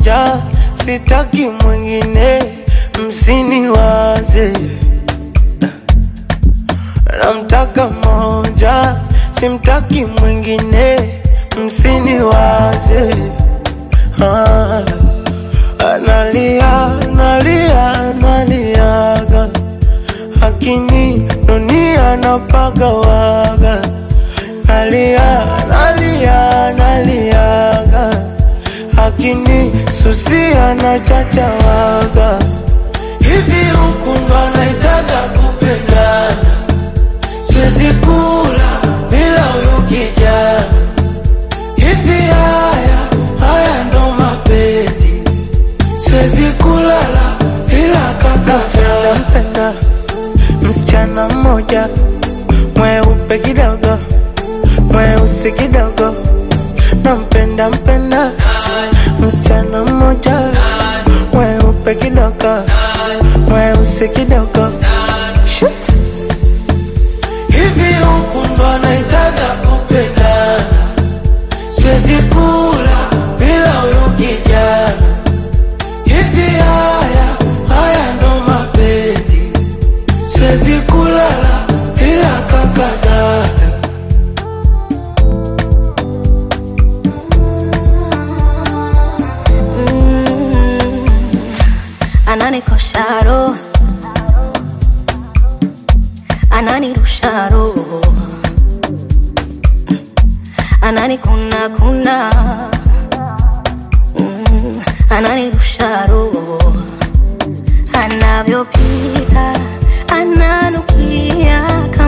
moja, sitaki mwingine, msiniwaze. Namtaka moja, simtaki mwingine, msiniwaze. Ah, analia, analia, analiaga, akini dunia napagawaga, nalia, nalia, naliaga, akini susia na chachawaga, hivi huku ndo anaitaga kupendana siwezi kula bila huyu kijana. Hivi haya haya ndo mapenzi, siwezi kulala bila kaka. Nampenda msichana mmoja mweupe kidogo, mweusi kidogo, nampenda mpenda msichana mmoja mweupe kidogo, mweusi kidogo Shoo. Hivi huku ndo anaitaga kupendana, siwezi kula bila huyu kijana. Hivi haya haya ndo mapenzi, siwezi kulala bila kaka dada. ananikosha roho, ananirusha roho, ananikuna kuna, Mm, ananirusha roho, anavyopita ananukia